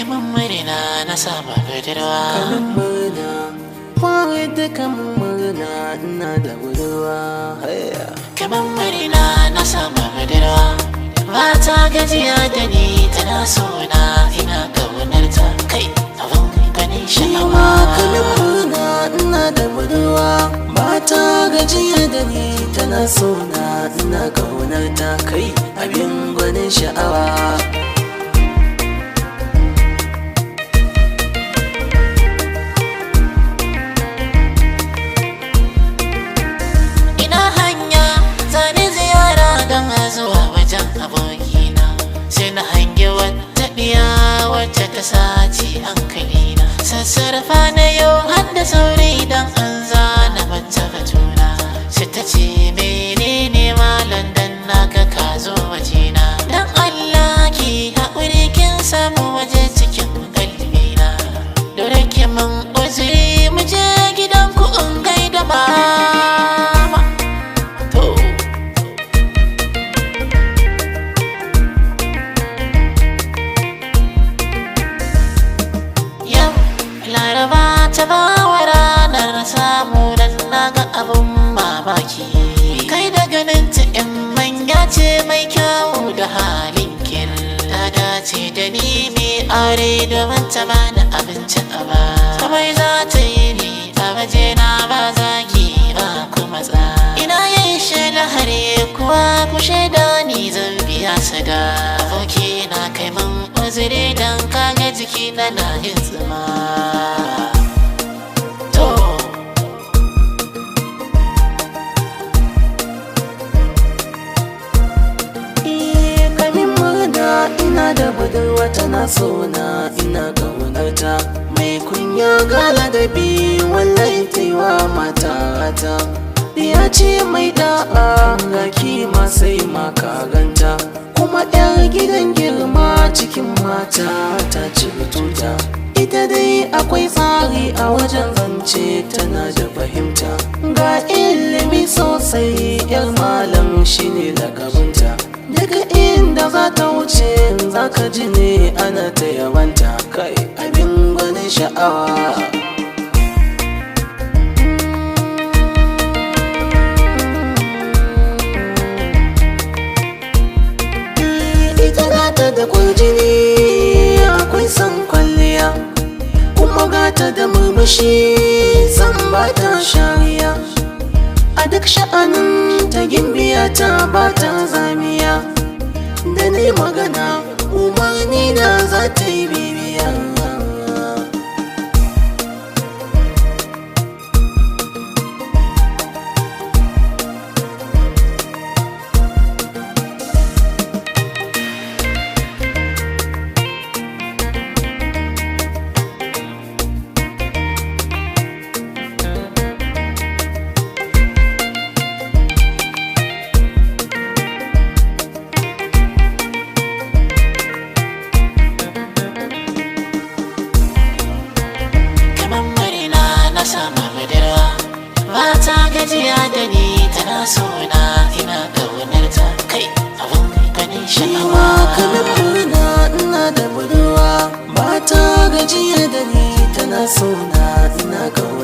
mun murna na samu budurwa kamin murna fara da kamin murna ina da budurwa haya kamar murna na samu budurwa ba ta gajiya da ni tana sona ina kaunar ta kai abin ganin shi ma kamin sha'awa murna ina da budurwa ba ta gajiya da ni tana so na ina kaunar ta kai abin gwanin sha'awa ina hanya zane ziyara don zuwa wajen abokina sai na hangi wata ɗiya wacce ta sace hankalina sassarfa na yau har da sauri don an zana mata batuna sai ta ce menene malam dan naka ka zo wajena dan Allah ki haƙuri kin samu waje cikin kalbina dole ki mun uzuri mu je gidan ku in gaida mama to Yau laraba ta bawa ranar samu dan naga abun mamaki Kai da ganin ta in manya ce mai kyau da halin kin Ta dace da ni mai aure domin ta bani abinci a ba Kamar za ta yi ni a waje na ba zaki ba kuma tsa Ina yin shaida hare kuwa ku shaida ni zan biya sada Aboki na kai mun uzuri dan kaga jiki na na yin tsima To Eh, kamin murna ina da budurwa tana so na ina kaunar ta mai kunya gala da bi wallahi taiwa mata ta ya ce mai da'a ga kima sai maka ganta kuma yar gidan girma cikin mata ta ci tuta ita dai akwai tsari a wajen zance tana da fahimta ga ilimi sosai yar malam shine lakabinta daga inda za ta wuce za ka ji ne ana ta yabanta kai abin gwanin sha'awa ita gata da kwarjini akwai son kwalliya kuma gata da murmushi san ba ta shariya a duk sha'anin ta gimbiya ta ba ta zamiya da ni magana umarni na za ta yi bibiya kamar murna na samu budurwa ba ta gajiya da ni tana sona ina kaunar ta kai abin ganin Shi ma kamin sha'awa murna ina da budurwa ba ta gajiya da ni tana so na ina ga